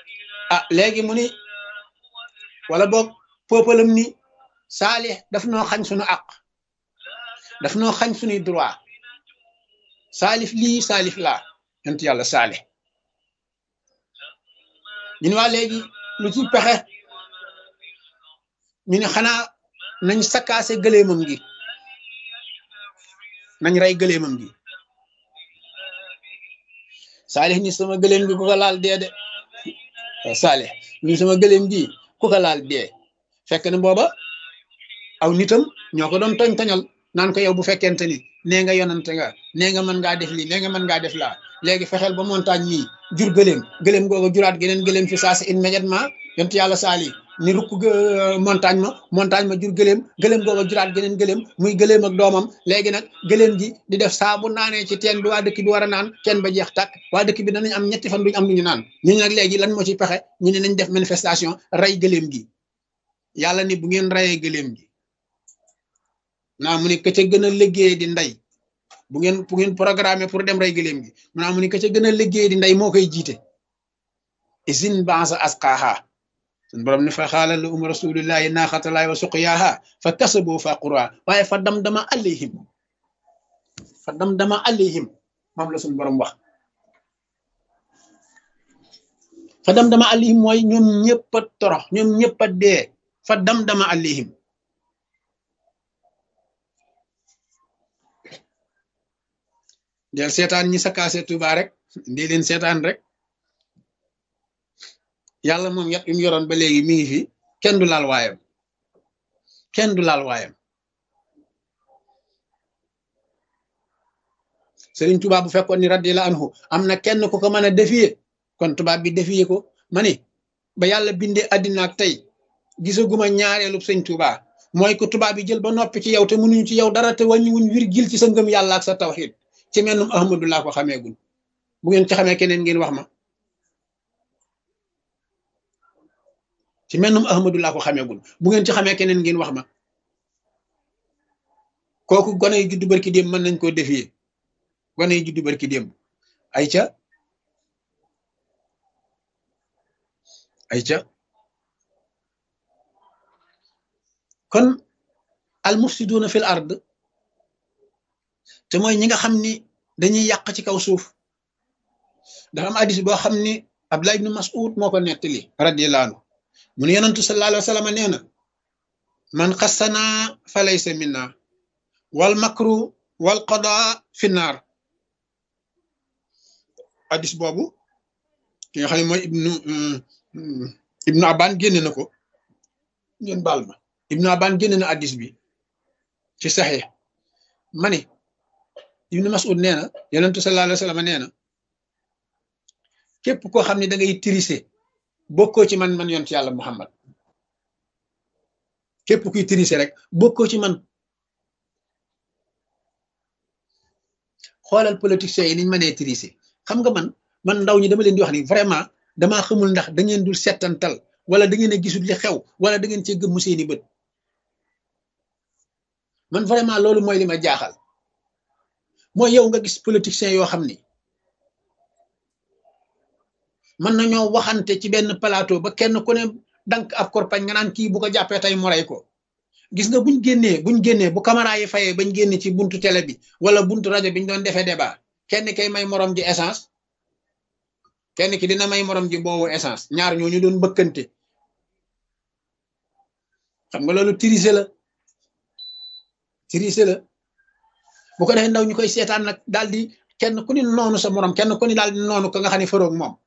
ah léegi mu ni wala boog peuple ni saalix daf noo xañ suñu àq daf noo xañ suñuy droit saalif lii saalif laa yonent yàlla saalix ñu ne waa léegi lu ci pexe ñu ne xanaa nañ sakkaase gëleemam gi nañ rey gëleemam gi saalix ni sama gëleem gi ku ko laal dee de saalix ni sama gëleem gi ku ko laal dee fekk na booba aw nitam ñoo ko doon toñ toñal naan ko yow bu fekkente ni nee nga yonante nga nee nga mën ngaa def lii nee nga mën ngaa def laa léegi fexeel ba montagne mii jur gëleem gëleem googu juraat geneen gëleem fi saa si immédiatement yont yàlla saali ni rukk montagne ma montagne ma jur gëleem gëleem googu juraat geneen gëleem muy gëleem ak doomam léegi nag gëleem ji di def saa bu naanee ci teen bi waa dëkk bi war a naan teen ba jeex tàkk waa dëkk bi danañ am ñetti fan duñu am lu ñu naan ñu ne nag léegi lan moo ci pexe ñu ne nañ def manifestation rey gëleem gi yàlla ni bu ngeen reyee gëleem gi naa mu ne ka ca gën a liggéey di ndey bu ngeen bu ngeen programmé pour dem rey gëléem gi mu naa mu ne ka ca gën a liggéey di ndey moo koy jiite isin bansa asqaaha sun borom ne fa xaala la um rasulillahi naaxatalaay wa suqyaaha fa kasaboo fa qura waaye fa dam dama alayhim fa dam dama alayhim moom la sun borom wax fa dam dama alayhim mooy ñoom ñëpp a torox ñoom ñëpp a dee fa dam dama alayhim del seetaan ñi sakaase Tuuba rek ndi leen seetaan rek yàlla moom yat yu mu yoroon ba léegi mi ngi fi kenn du laal waayam kenn du laal waayam Sëriñ Tuuba bu fekkoon ni radiyallahu anhu am na kenn ku ko mën a défier kon tubaab bi défier ko ma ni ba yàlla bindee àddina ak tey gisaguma ñaareelu sëñ Tuuba mooy ko tubaab bi jël ba noppi ci yow te mënuñu ci yow dara te wàññiwuñ virgule ci sa ngëm yàlla ak sa tawxiid ci mennum ahmadu laa ko xameegul bu ngeen ci xamee keneen ngeen wax ma ci mennum ahmadu laa ko xameegul bu ngeen ci xamee keneen ngeen wax ma kooku gone yi juddu barki démb mën nañ koo défier gone yi juddu barki démb ay ca ay ca kon al mufsiduuna fil ard te mooy ñi nga xam ni dañuy yàq ci kaw suuf dafa am hadis boo xam ni Abdullah ibn Mas'ud moo ko nettali radiyallahu anhu mu ne yonentu sallallahu alayhi wa sallam nee na man xassana fa laysa minna wal makru wal qada fi naar hadis boobu ki nga xam ne mooy ibnu ibnu Aban génne na ko ngeen baal ma ibnu Aban génne na hadis bi ci saxee ma ni ibnu mas'ud nee na yonentu sallallahu alayhi wa sallam nee na képp koo xam ne da ngay tirise bokkoo ci man man yonent yàlla muhammad képp kuy tirise rek bokkoo ci man xoolal politiciens yi niñ mënee tirise xam nga man man ndaw ñi dama leen di wax ni vraiment damaa xamul ndax da ngeen dul settantal wala da ngeen a gisul li xew wala da ngeen cee gëmmu seeni bët man vraiment loolu mooy li ma jaaxal mooy yow nga gis politiciens yoo xam ni mën nañoo waxante ci benn plateau ba kenn ku ne dank ab korpañ nga naan kii bu ko jàppee tey mu rey ko gis nga buñ génnee buñ génnee bu caméra yi fayee bañ génne ci buntu télé bi wala buntu rajo bi ñu doon defee débat kenn kay may morom ji essence kenn ki dina may morom ji boobu essence ñaar ñooñu doon bëkkante xam nga loolu tirise la tirise la bu ko defee ndaw ñu koy seetaan nag daal di kenn ku ni noonu sa morom kenn ku ni daal di noonu ko nga xam ne faroog moom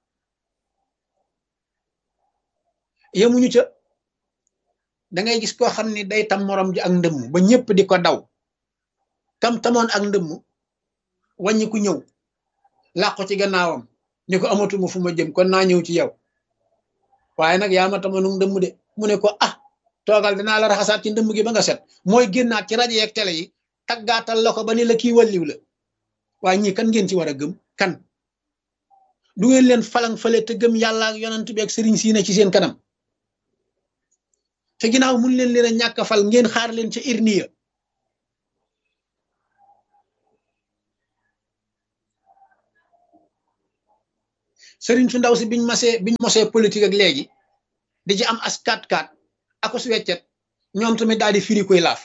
yemuñu ca da ngay gis koo xam ni day tam morom ji ak ndëmm ba ñëpp di ko daw kam tamoon ak ndëmm wàññi ku ñëw làqu ci gannaawam ni ko amatuma fu ma jëm kon naa ñëw ci yow waaye nag yaa ma tamoon ndëmm de mu ne ko ah toogal dinaa la raxasaat ci ndëmm gi ba nga set mooy génnaat ci rajo yeeg télé yi taggaatal la ko ba ni la kii walliw la waaye ñii kan ngeen ci war a gëm kan du ngeen leen falang fale te gëm yàlla ak yonent bi ak sëriñ siine ci seen kanam te ginnaaw mun leen leen a ñàkk fal ngeen xaar leen ca irniya sëriñ su ndaw si biñ masee biñ mosee politique ak léegi di ci am as kat kat ako su weccet ñoom tamit daal di firi koy laaf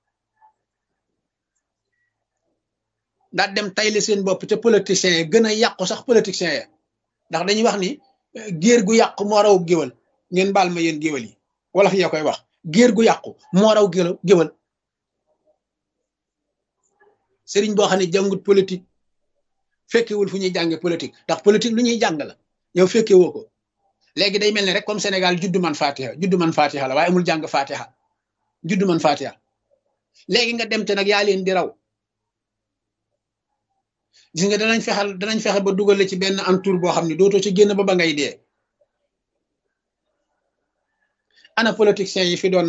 daal dem tayle seen bopp te politiciens yi gën a yàqu sax politiciens ya ndax dañuy wax ni géer gu yàqu moo raw géwal ngeen baal ma yéen géwal yi wala fi koy wax géer gu yàqu moo raw géwal sëriñ boo xam ne jàngut politique fekkewul fu ñuy jànge politique ndax politique lu ñuy jàng la yow fekke woo ko léegi day mel ni rek comme Sénégal juddu man fatiha juddu man fatiha la waaye amul jàng fatiha juddu man fatiha léegi nga dem te nag yaa leen di raw gis nga danañ fexal danañ fexe ba dugal la ci benn entour boo xam ne dootoo ci génn ba ba ngay dee ana politiciens yi fi doon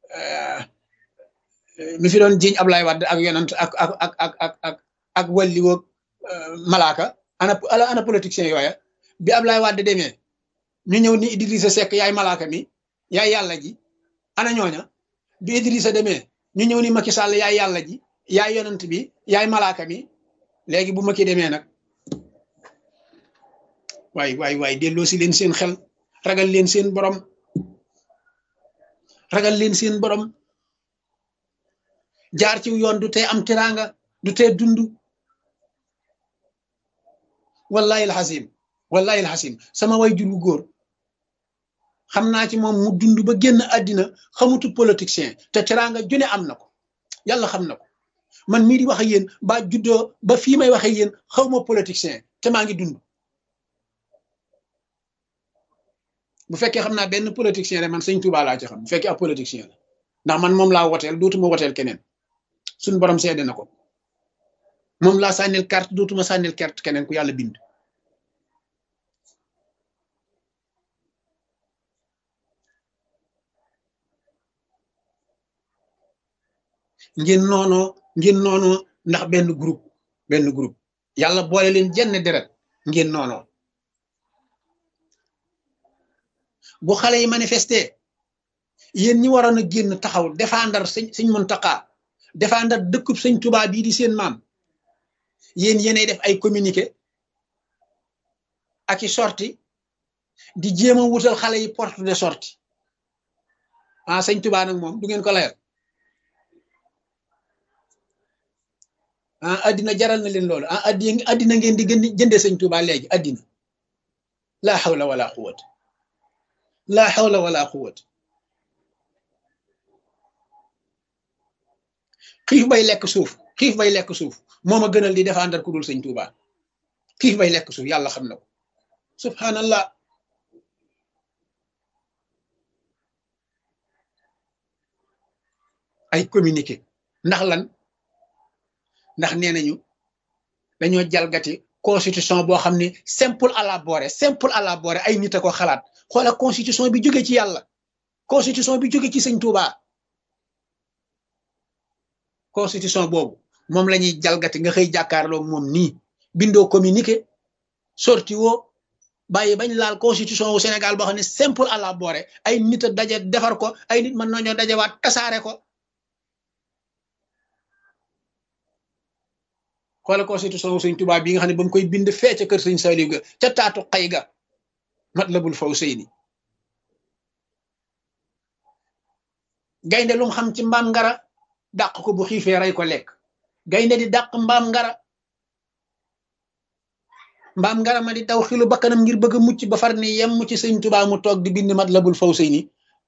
mi fi doon jiñ Ablaye Wade ak yonant ak ak ak ak ak ak ak walli woog malaaka ana ana politiciens yooya bi Ablaye Wade demee ñu ñëw ni Idrissa Seck yaay malaaka mi yaay yàlla ji ana ñooña bi Idrissa demee ñu ñëw ni Macky Sall yaay yàlla ji yaay yonant bi yaay malaaka mi léegi bu Macky demee nag waay waay waay delloo si leen seen xel ragal leen seen borom ragal leen seen borom jaar ci yoon du tee am teraanga du tee dund wallahi alxasim wallahi alxasim sama way jur wu góor xam naa ci moom mu dund ba génn àddina xamutu politicien te teraanga june am na ko yàlla xam na ko man mii di wax ak yéen ba juddoo ba fii may wax ak yéen xaw ma politicien te maa ngi dund bu fekkee xam naa benn politicien rek man sëñ Touba laa ci xam bu fekkee ab politicien la ndax man moom laa woteel dootuma woteel keneen suñ borom seede na ko moom laa sànnil carte dootuma sànnil carte keneen ku yàlla bind ngeen noonoo ngeen noonoo ndax benn groupe benn groupe yàlla boole leen jenn deret ngeen noonoo bu xale yi manifesté yéen ñi waroon a génn taxaw défendre sëñ sëñ Muntaxa défendre dëkkub sëñ Tuubaa bii di seen maam yéen yéenay def ay communiqué ak i sorti di jéem a wutal xale yi porte de sortie ah sëñ Tuubaa nag moom du ngeen ko layal ah addina jaral na leen loolu ah addi addina ngeen di gën jëndee sëñ Tuubaa léegi addina laa xawla wala quwwata laa xawla wala quwwata xiif bay lekk suuf xiif bay lekk suuf moo ma gënal di défendre ku dul sëñ Tuubaa xiif bay lekk suuf yàlla xam na ko subhanallah ay communiqué ndax lan ndax nee nañu dañoo jalgati constitution boo xam ne simple à la boore simple à la boore ay nit a ko xalaat xoola constitution bi jóge ci yàlla constitution bi jóge ci sëñ Touba constitution boobu moom la ñuy jalgati nga xëy jàkkaarloo moom nii bindoo communiqué sorti woo bàyyi bañ laal constitution wu Sénégal boo xam ne simple à la boore ay nit a daje defar ko ay nit mën nañoo dajewaat tasaare ko xoola constitution wu sëñ Touba bi nga xam ne ba mu koy bind fee ca kër sëñ Saliou ga ca taatu xay ga Matlabul Fawzayni gaynde lu mu xam ci mbaam ngara dàq ko bu xiifee rey ko lekk gaynde di dàq mbaam ngara mbaam ngara ma di daw xilu bakkanam ngir bëgg a mucc ba far ni yem ci sëñ Touba mu toog di bind Matlabul Fawzayni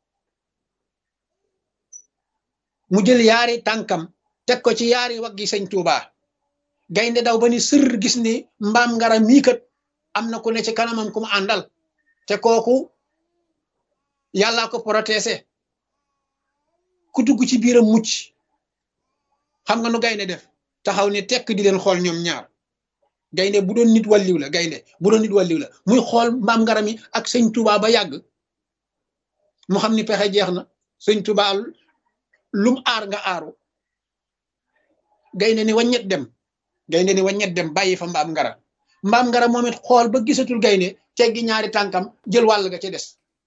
mu jël yaari tànkam teg ko ci yaari waggi sëñ Touba gaynde daw ba ni sër gis ni mbaam ngara mii kat am na ku ne ci kanamam ku mu àndal te kooku yàllaa ko protésé ku dugg ci biiram mucc xam nga nu gaynde def taxaw ni tekk di leen xool ñoom ñaar gaynde bu doon nit walliw la gaynde bu doon nit walliw la muy xool mbaam ngara mi ak sëñ Touba ba yàgg mu xam ni pexe jeex na sëñ Touba lum aar nga aaru gaynde ni waññet dem gaynde ni waññet dem bàyyi fa mbaam ngara mbaam ngara moom it xool ba gisatul gaynde teggi ñaari tànkam jël wàll ga ca des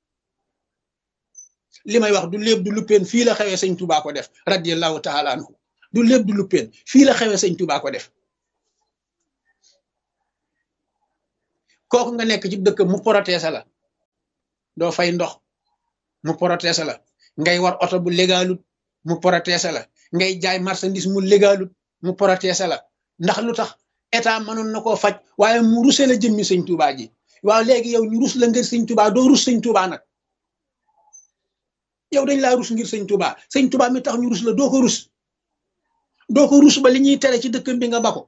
li may wax du léeb du luppeen fii la xewee sëñ Touba ko def radiyallahu taala anhu du léeb du luppeen fii la xewee sëñ Touba ko def kooku nga nekk ci dëkk mu protéger la doo fay ndox mu protéger la ngay war oto bu légalut mu protéger la ngay jaay marchandise mu légalut mu protéger la ndax lu tax état mënoon na koo faj waaye mu ruse la jëmmi sëñ Tuubaa ji waaw léegi yow ñu rus la ngir sëñ Tuubaa doo rus sëñ Tuubaa nag yow dañ laa rus ngir sëñ Tuubaa sëñ Tuubaa mi tax ñu rus la doo ko rus doo ko rus ba li ñuy tere ci dëkkam bi nga bako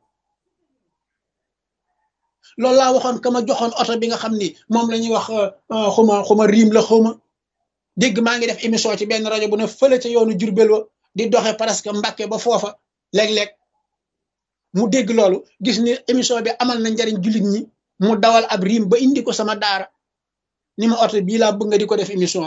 loolu laa waxoon ka ma joxoon oto bi nga xam ni moom la ñuy wax xuma xuma riim la xuma dégg maa ngi def émission ci benn rajo bu ne fële ca yoonu Jurbel wa di doxe presque Mbàkke ba foofa léeg-léeg mu dégg loolu gis ni émission bi amal na njariñ jullit ñi mu dawal ab riim ba indi ko sama daara ni ma oto bii laa bëgg nga di ko def émission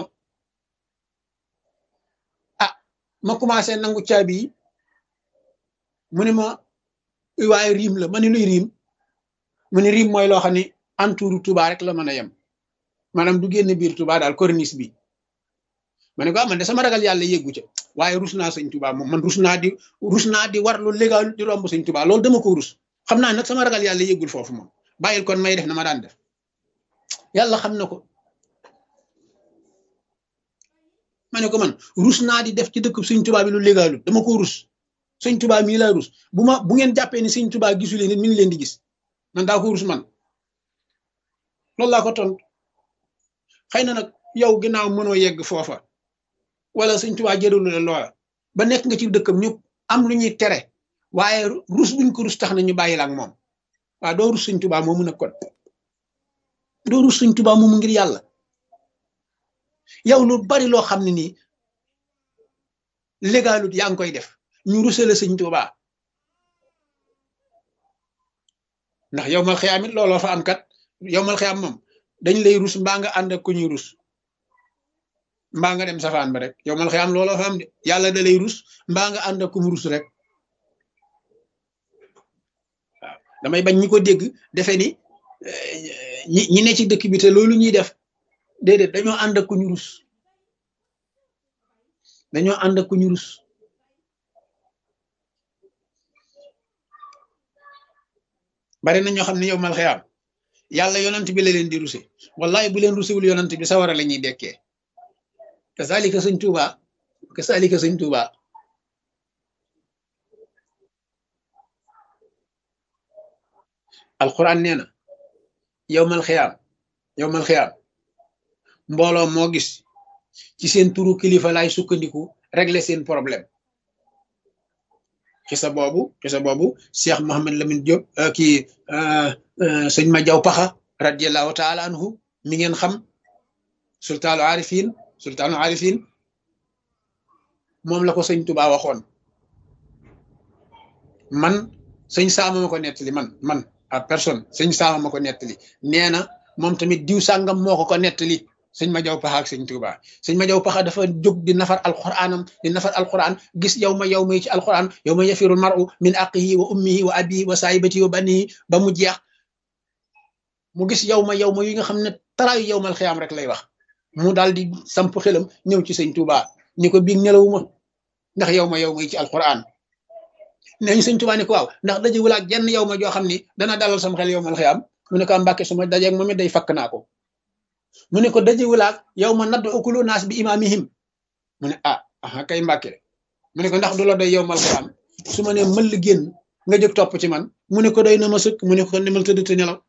ah ma commencé nangu caabi yi mu ne ma waaye riim la ma ne luy riim mu ne riim mooy loo xam ne entouru Touba rek la mën a yem maanaam du génn biir Touba daal corniche bi ma ne ko man de sama ragal yàlla yeggu ca waaye rus naa sëñ Touba moom man rus naa di rus naa di war lu légal di romb sëñ Touba loolu dama ko rus xam naa nag sama ragal yàlla yeggul foofu moom bàyyil kon may def na ma daan def yàlla xam na ko ma ne ko man rus naa di def ci dëkk sëñ Touba bi lu légalul dama ko rus sëñ Touba mii laa rus bu ma bu ngeen jàppee ni sëñ Touba gisu leen mi ngi leen di gis man daa ko rus man loolu laa ko tontu xëy na nag yow ginnaaw mënoo yegg foofa wala sëñ Tuubaa jëralu la loola ba nekk nga ci dëkkam ñëpp am lu ñuy tere waaye rus buñ ko rus tax na ñu bàyyi la ak moom waaw doo rus sëñ Tuubaa moomu nag kon doo rus sëñ Tuubaa moomu ngir yàlla yow lu bari loo xam ne nii légalut yaa ngi koy def ñu rusale sëñ Tuubaa ndax yow mal xiyaam it looloo fa am kat yow mal xiyaam moom dañ lay rus mbaa nga ànd ak ku ñuy rus mbaa nga dem safaan ba rek yow mal xiyaam looloo fa am de yàlla da lay rus mbaa nga ànd ak ku mu rus rek waaw damay bañ ñi ko dégg defe ni ñi ñi ne ci dëkk bi te loolu ñuy def déedéet dañoo ànd ak ku ñu rus dañoo ànd ak ku ñu rus bari na ñoo xam ne yow mal xiyaam yàlla yonant bi la leen di ruse wallahi bu leen rusewul yonant bi sawara la ñuy dekkee kasaalika sëñ Tuuba kasaalika sëñ Tuuba alquran nee na yow mal xiyaam yow mal xiyaam mbooloo moo gis ci seen turu kilifa laay sukkandiku régler seen problème xisa boobu xisa boobu Cheikh Mohammed Lamine Diop kii sëñ ma jaw paxa radiallahu taala anhu mi ngeen xam sultaanu arifin sultaanu arifin moom la ko sëñ Tuba waxoon man sëñ saama ma ko nettali man man à personne sëñ saama ma ko nettali nee na moom tamit diw sàngam moo ko ko nettali sëñ ma jaw paxa ak sëñ Tuba sëñ ma jaw paxa dafa jóg di nafar alquranam di nafar alquran gis yow ma yow may ci alquran yow ma yafirul maru min aqihi wa ummihi wa abihi wa saahibatihi wa banihi ba mu jeex mu gis yow ma yow ma yi nga xam ne taraayu yow mal xiyaam rek lay wax mu daal di samp xelam ñëw ci sëñ Tuba ni ko biig nelawuma ndax yow ma yow may ci alquran nee ñu sëñ Tuba ni ko waaw ndax dajewul ak jenn yow ma joo xam ni dana dalal sam xel yow mal xiyaam mu ne ko mbàkke su ma dajeeg moom it day fakk naa ko mu ne ko dajewul ak yow ma nadd ukulu naas bi imaamihim mu ne ah aha kay mbàkke mu ne ko ndax du la doy yow mal xiyaam su ma ne mëll génn nga jóg topp ci man mu ne ko doy na ma sëkk mu ne ko demal tëdd te nelaw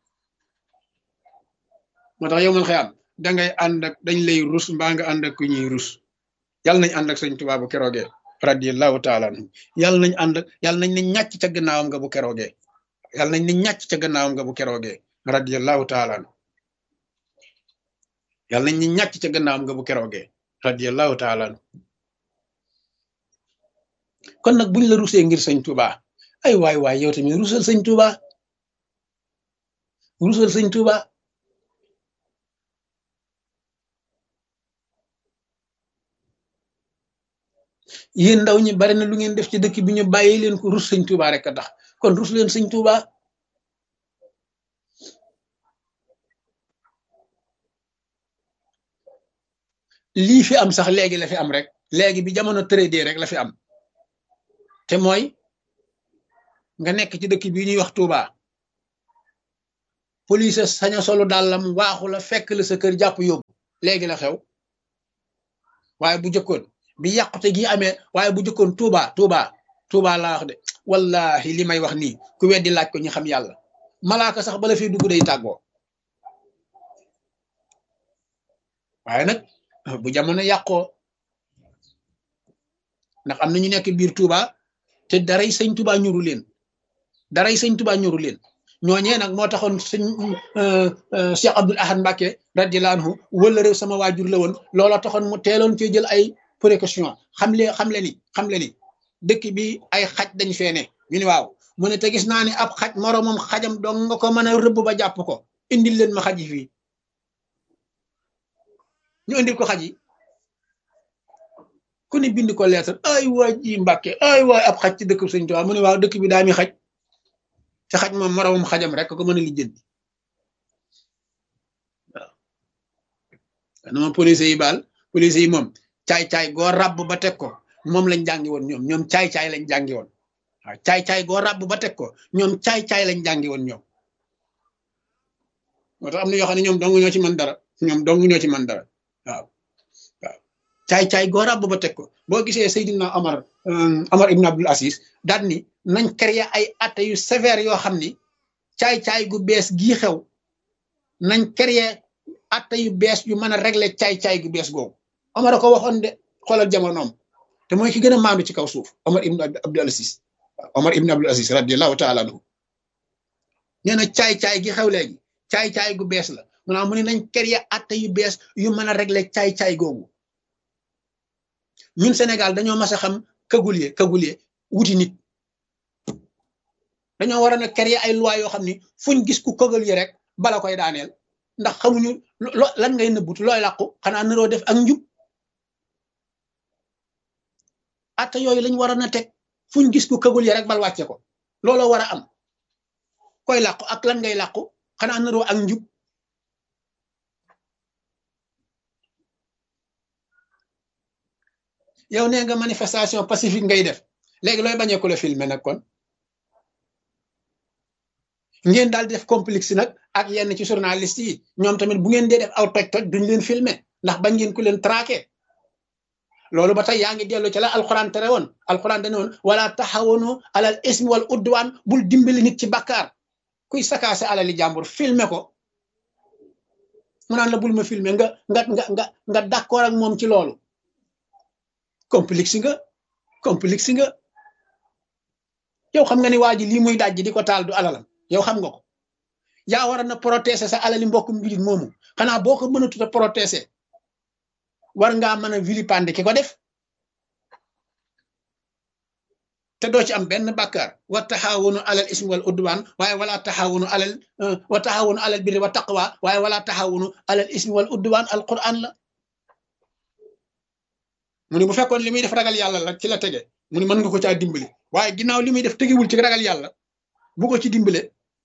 moo tax yow mal xiyaam dangay ànd ak dañ lay rus mbaa nga ànd ak ku ñuy rus yàlla nañ ànd ak sëñ Tuubaa bu keroogee radiyallahu taala anhu yàlla nañ ànd ak yàlla nañ ne ñàcc ca gannaawam nga bu keroogee yàlla nañ ne ñàcc ca gannaawam nga bu keroogee radiyallahu taala anhu yàlla nañ ne ñàcc ca gannaawam nga bu keroogee radiyallahu taala anhu kon nag buñ la rusee ngir sëñ Tuubaa ay waay waay yow tamit rusal sëñ Tuubaa rusal sëñ Tuubaa yéen ndaw ñi bari na lu ngeen def ci dëkk bi ñu bàyyi leen ko rus sëñ Tuubaa rek a tax kon rus leen sëñ Tuubaa lii fi am sax léegi la fi am rek léegi bi jamono tëradee rek la fi am te mooy nga nekk ci dëkk bi ñuy wax Tuubaa police sañ a solu dàllam waaxu la fekk la sa kër jàpp yóbbu léegi la xew waaye bu jëkkoon bi yàqute gi amee waaye bu jëkkoon tuuba tuuba tuuba laa wax de wallahi li may wax nii ku weddi laaj ko ñu xam yàlla malaaka sax bala fi dugg day tàggoo waaye nag bu jamono yàqoo ndax am na ñu nekk biir tuuba te daray sëñ tuuba ñuru leen daray sëñ tuuba ñuru leen ñooñee nag moo taxoon sëñ Cheikh Abdoul Ahad Mbacke radiyallahu anhu wala réew sama waajur la woon loola taxoon mu teeloon cee jël ay précaution xam le xam le ni xam le ni dëkk bi ay xaj dañ fee ne ñu ni waaw mu ne te gis naa ne ab xaj moroomam xajam dong nga ko mën a rëbb ba jàpp ko indil leen ma xaj yi fii ñu indil ko xaj yi ku ne bind ko lettre ay waay ji Mbacke ay waay ab xaj ci dëkk sëñ Tuubaa mu ne waaw dëkk bi daa mi xaj te xaj moom moroomam xajam rek ko mën a lijjanti waaw dama police yi baal police yi moom caay-caay goo ràbb ba teg ko moom lañ jàngi woon ñoom ñoom caay-caay lañ jàngi woon waaw caay-caay goo ràbb ba teg ko ñoom caay-caay lañ jàngi woon ñoom moo tax am na yoo xam ne ñoom dong ñoo ci mën dara ñoom dong ñoo ci mën dara waaw waaw caay-caay goo ràbb ba teg ko boo gisee Seydina Omar Omar Ibn Abdul Aziz daal ni nañ créer ay atte yu sévère yoo xam ni caay-caay gu bees gii xew nañ créer atte yu bees yu mën a régler caay-caay gu bees googu Omar a ko waxoon de xoolal jamonoom te mooy ki gën a maandu ci kaw suuf Omar Ibn Abdul Aziz Omar Ibn Abdul Aziz radiyallahu taala anhu nee na caay-caay gi xew léegi caay-caay gu bees la maanaam mu ne nañ créer atte yu bees yu mën a régler caay-caay googu ñun Sénégal dañoo mas a xam kagulie kagulie wuti nit dañoo war a na créer ay loi yoo xam ni fuñ gis ku kagulie rek bala koy daaneel ndax xamuñu lo lan ngay nëbbut looy làqu xanaa naroo def ak njub atte yooyu lañ war a na teg fuñ gis ku kagulie rek bal wàcce ko looloo war a am koy làqu ak lan ngay làqu xanaa naroo ak njub yow nee nga manifestation pacifique ngay def léegi looy bañee ko la filmer nag kon ngeen daal di def complexe nag ak yenn ci journaliste yi ñoom tamit bu ngeen dee def aw toj-toj duñ leen filmer ndax bañ ngeen ku leen traqué loolu ba tey yaa ngi dellu ci la alxuraan tere woon alxuraan dane woon wala taxawanu alal ismi wal udwaan bul dimbali nit ci bakkaar kuy sakaase alali jàmbur filmer ko mu naan la bul ma filmer nga nga nga nga nga d'accord ak moom ci loolu complexe nga complexe nga yow xam nga ni waa ji lii muy dajji di ko taal du alalam yow xam nga ko yaa war na protéger sa alali mbokkum jullit moomu xanaa boo ko mënatut a protéger war ngaa mën a vilipender ki ko def te doo ci am benn bàkkaar wa taxawunu alal ismi wal udwan waaye wala taxawunu alal wa taxawunu alal birri wa taqwa waaye wala taxawunu alal ismi wal udwan alquran la mu ne bu fekkoon li muy def ragal yàlla la ci la tege mu ne mën nga ko caa dimbali waaye ginnaaw li muy def tegewul ci ragal yàlla bu ko ci dimbale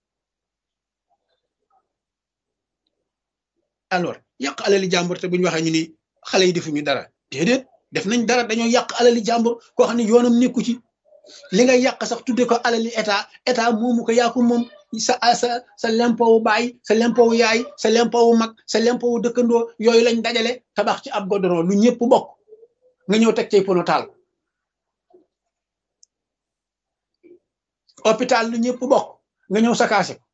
alors yàq alali jàmbur te bu ñu waxee ñu ni xale yi defuñu dara déedéet def nañ dara dañoo yàq alali jàmbur koo xam ne yoonam nekku ci li nga yàq sax tudde ko alali état état moomu ko yaa ko moom sa sa sa lempowu baay sa lempowu yaay sa lempowu mag sa lempowu dëkkandoo yooyu lañ dajale tabax ci ab godoron lu ñëpp bokk nga ñëw teg cay pono taal hôpital lu ñëpp bokk nga ñëw sakaase ko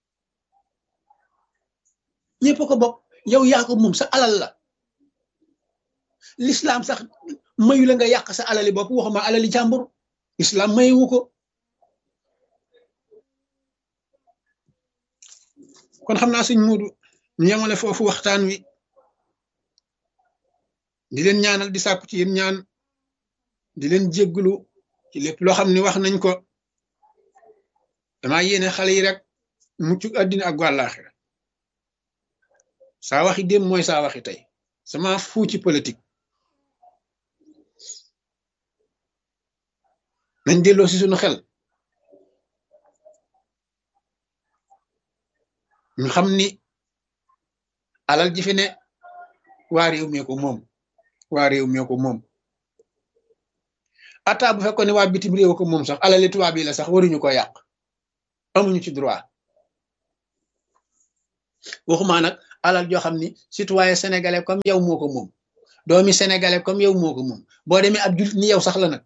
ñëpp ko bokk yow yaa ko moom sa alal la l'islam sax mayu la nga yàq sa alali bopp waxuma alali jàmbur islam mayewu ko kon xam naa suñ muudu ñu yemale foofu waxtaan wi di leen ñaanal di sàkku ci yéen ñaan di leen jégglu ci lépp loo xam ne wax nañ ko damaa yéene xale yi rek muccu àddina ak wàllaaxira saa waxi démb mooy saa waxi tey sama fuu ci politique nañ delloo si suñu xel ñu xam ni alal ji fi ne waa réew mi ko moom waa réew mi ko moom ata bu fekkoon ne waa bitim réew ko moom sax alali tubaab yi la sax waruñu ko yàq amuñu ci droit waxumaa nag alal joo xam ni citoyen sénégalais comme yow moo ko moom doomi sénégalais comme yow moo ko moom boo demee ab jullit ni yow sax la nag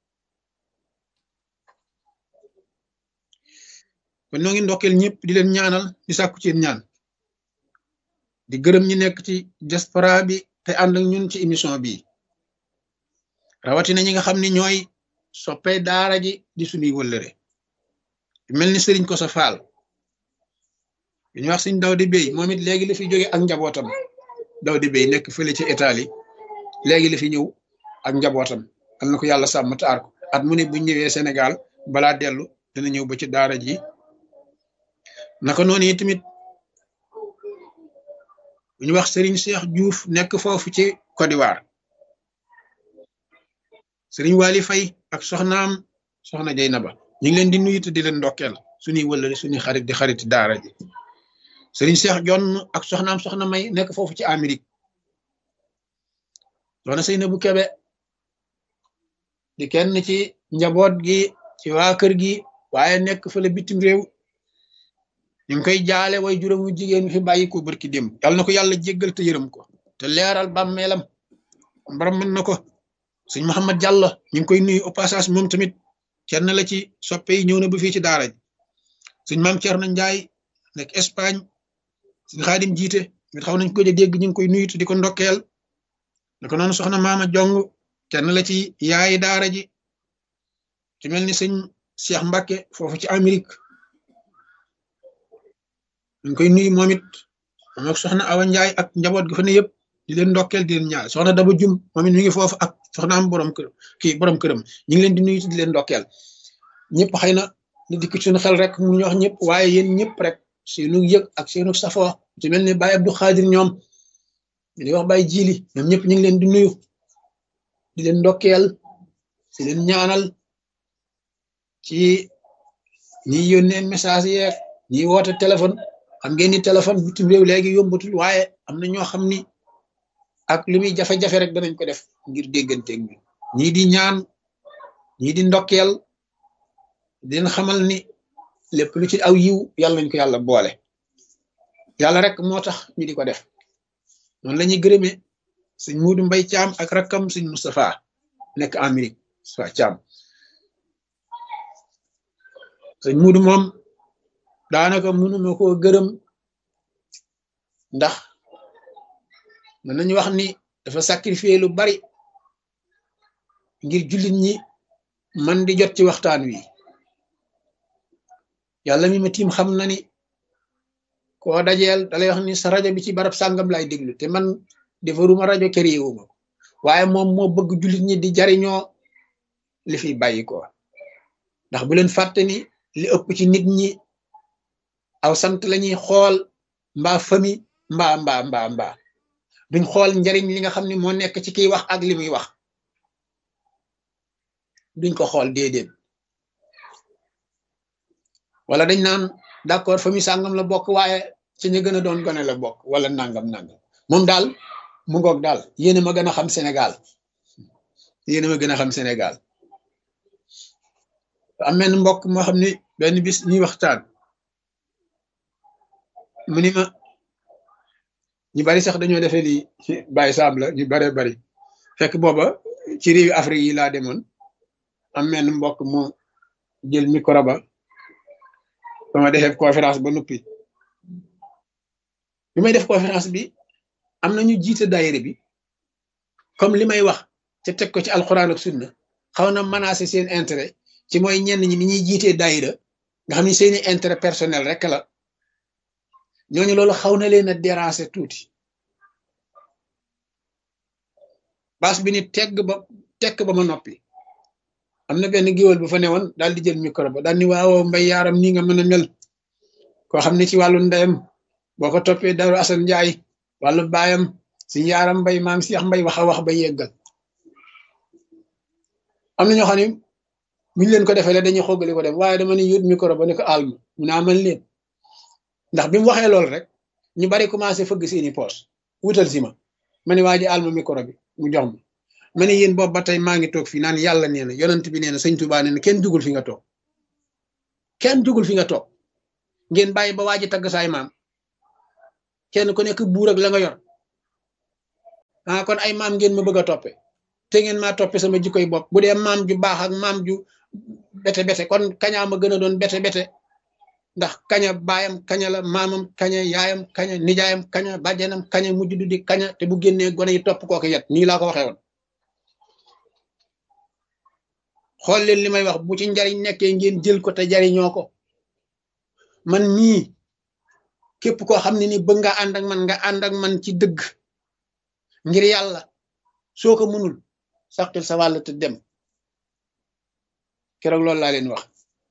kon noo ngi ndokkeel ñëpp di leen ñaanal di sàkku ci ñaan di gërëm ñi nekk ci diaspora bi te ànd ak ñun ci émission bi rawatina ñi nga xam ni ñooy soppee daara ji di suñuy wëllëre mel ni sëriñ ko sa faal bi ñu wax suñ daw di béy moom it léegi la fi jóge ak njabootam daw di béy nekk fële ci Italie léegi la fi ñëw ak njabootam am na ko yàlla sàmm taar ko at mu ne bu ñëwee Sénégal balaa dellu dina ñëw ba ci daara ji naka noonu yi tamit bu ñu wax Serigne Cheikh Diouf nekk foofu ci Côte d'Ivoire Serigne Wali Faye ak soxnaam soxna Jeynaba ñu ngi leen di nuyu te di leen ndokkeel suñuy wëllëri suñuy xarit di xarit daara ji Serigne Cheikh Jonn ak soxnaam soxna May nekk foofu ci Amérique soxna Seynabou Kebe di kenn ci njaboot gi ci waa kër gi waaye nekk fële bitim réew ñu ngi koy jaale way juróomu jigéen fi bàyyi ko barki démb yàlla na ko yàlla jéggal te yërëm ko te leeral bàmmeelam borom mën na ko sëñ Mouhamed Diallo ñu ngi koy nuyu au passage moom tamit kenn la ci soppe yi ñëw na ba fii ci daara ji sëñ maam Thierno Ndiaye nekk Espagne sëñ Xaadim jiite mit xaw nañ ko dégg ñu ngi koy nuyu te di ko ndokkeel naka noonu soxna maama jong kenn la ci yaayi daara ji ci mel ni sëñ Cheikh Mbacke foofu ci Amérique ñu ngi koy nuyu moom it moom ak soxna Awa Ndiaye ak njaboot ga fa ne yëpp di leen ndokkeel di leen ñaar soxna Daba Jum moom it mi ngi foofu ak soxna am borom kër kii borom këram ñu ngi leen di nuyu di leen ndokkeel ñëpp xëy na li dikk suñu xel rek mu ñu wax ñëpp waaye yéen ñëpp rek seenu yëg ak seenu safoo ci mel ni Baye Abdou Khadir ñoom di wax Baye Jili ñoom ñëpp ñu ngi leen di nuyu di leen ndokkeel si leen ñaanal ci ñi yónnee message yeeg ñi woote téléphone xam ngeen ni téléphone bitim réew léegi yombatul waaye am na ñoo xam ni ak li muy jafe-jafe rek danañ ko def ngir dégganteeg ñu ñii di ñaan ñii di ndokkeel di leen xamal ni lépp lu ci aw yiw yàlla nañ ko yàlla boole yàlla rek moo tax ñu di ko def noonu la ñuy gërëmee sëñ Muudu Mbay Caam ak rakkam sëñ Moustapha nekk Amérique sa Caam sëñ Muudu moom daanaka mënuma koo gërëm ndax mën nañu wax ni dafa sacrifier lu bari ngir jullit ñi man di jot ci waxtaan wi yàlla mi ma tiim xam na ni koo dajeel dalay wax ni sa rajo bi ci barab sàngam lay déglu te man defaruma rajo këriwuma ko waaye moom moo bëgg jullit ñi di jariñoo li fi bàyyi ko ndax bu leen fàtte ni li ëpp ci nit ñi aw sant lañuy xool mbaa fami mbaa mbaa mbaa mbaa duñ xool njariñ li nga xam ne moo nekk ci kiy wax ak li muy wax duñ ko xool déedéet wala dañ naan d'accord famille sàngam la bokk waaye ci ñu gën a doon gone la bokk wala nangam nangam moom daal mu ngoog daal yéen a ma gën a xam Sénégal yéen a ma gën a xam Sénégal am benn mbokk moo xam ni benn bis ñuy waxtaan mu ni ma ñu bari sax dañoo defee ni Baye Sam la ñu baree bari fekk booba ci réewi Afrique yi laa demoon am benn mbokk mu jël micro ba ba ma defee conférence ba noppi bi may def conférence bi am na ñu jiite daayira bi comme li may wax ca teg ko ci alxuraan ak sunna xaw na menacer seen intérêt ci mooy ñenn ñi ni ñuy jiitee daayira nga xam ni seeni intérêt personnel rek la ñooñu loolu xaw na leen a déranger tuuti baas bi ni tegg ba tekk ba ma noppi am na benn géwél bu fa newoon daal di jël micro ba daal ni waaw mbay yaaram nii nga mën a mel koo xam ne ci wàllu ndeyam boo ko toppee daru asan njaay wàllu baayam si yaaram mbay maam Seex mbay wax a wax ba yeggal am na ñoo xam ne buñ leen ko defee dañuy xoggali ko dem waaye dama ni yut micro ba ne ko alma mu naa man leen ndax bi mu waxee loolu rek ñu bari commencé fëgg seeni poos wutal si ma ma ne waa ji alma micro bi mu jox ma ma ne yéen boobu ba tey maa ngi toog fii naan yàlla nee na yonent bi nee na sëñ Tuubaa nee na kenn jugul fi nga toog kenn jugul fi nga toog ngeen bàyyi ba waa ji tagg saay maam kenn ku nekk buur ak la nga yor ah kon ay maam ngeen ma bëgg a toppe te ngeen maa toppe sama jikkoy bopp bu dee maam ju baax ak maam ju bete bete kon kañaa ma gën a doon bete bete ndax kaña baayam kaña la maamam kaña yaayam kaña nijaayam kaña bàjjanam kaña mujj du di kaña te bu génnee gone yi topp kooku yet nii laa ko waxee woon xool leen li may wax bu ci njariñ nekkee ngeen jël ko te jariñoo ko man mii képp koo xam ne ni bëgg nga ànd ak man nga ànd ak man ci dëgg ngir yàlla soo ko mënul saxtil sa wàll te dem keroog loolu laa leen wax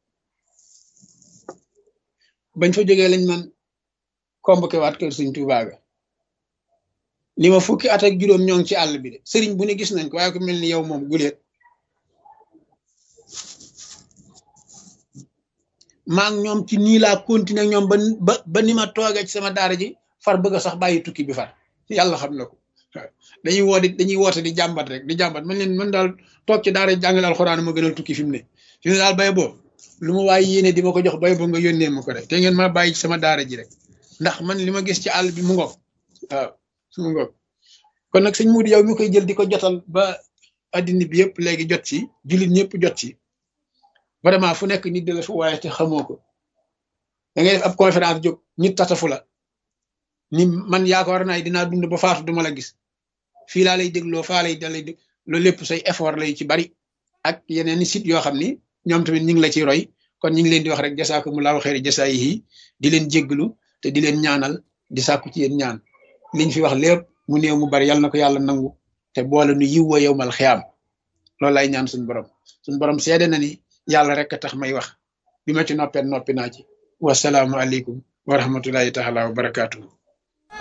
bañ fa jógee lañ man convoqué waat kër Sëriñ Tuubaa ga ni ma fukki at ak juróom ñoo ngi ci àll bi de sëriñ bu ne gis nañ ko waaye ko mel ni yow moom guleet maa ngi ñoom ci nii laa continuer ñoom ba ba ba ni ma toogee ci sama daara ji far bëgg a sax bàyyi tukki bi far yàlla xam na ko dañuy woo di dañuy woote di jàmbat rek di jàmbat man leen man daal toog ci daara jàngale alxuraan ma gënal tukki fi mu ne fi mu ne daal bay boo lu ma waaye yéene di ma ko jox bay boo nga yónnee ma ko rek te ngeen ma bàyyi ci sama daara ji rek ndax man li ma gis ci àll bi mu ngoog waaw mu ngoog kon nag sëñ Muudu yow mi koy jël di ko jotal ba addina bi yëpp léegi jot ci jullit ñëpp jot ci vraiment fu nekk nit di la fu waaye te xamoo ko da ngay def ab conférence jóg nit tatafu la ni man yaakaar naa dinaa dund ba faatu duma la gis fii laa lay dégloo faa lay dalay dég loolu lépp say effort lay ci bari ak yeneen i site yoo xam ni ñoom tamit ñu ngi la ci roy kon ñu ngi leen di wax rek jasaakumullahu xeeri jasaayihi di leen jégglu te di leen ñaanal di sàkku ci yéen ñaan liñ fi wax lépp mu néew mu bari yàlla na ko yàlla nangu te boole nu yiw wa yowmal xiyaam loolu lay ñaan suñu borom suñu borom seede na ni yàlla rek a tax may wax bi ma ci noppee noppi naa ci wasalaamu aleykum wa rahmatullahi taala wa barakaatuhu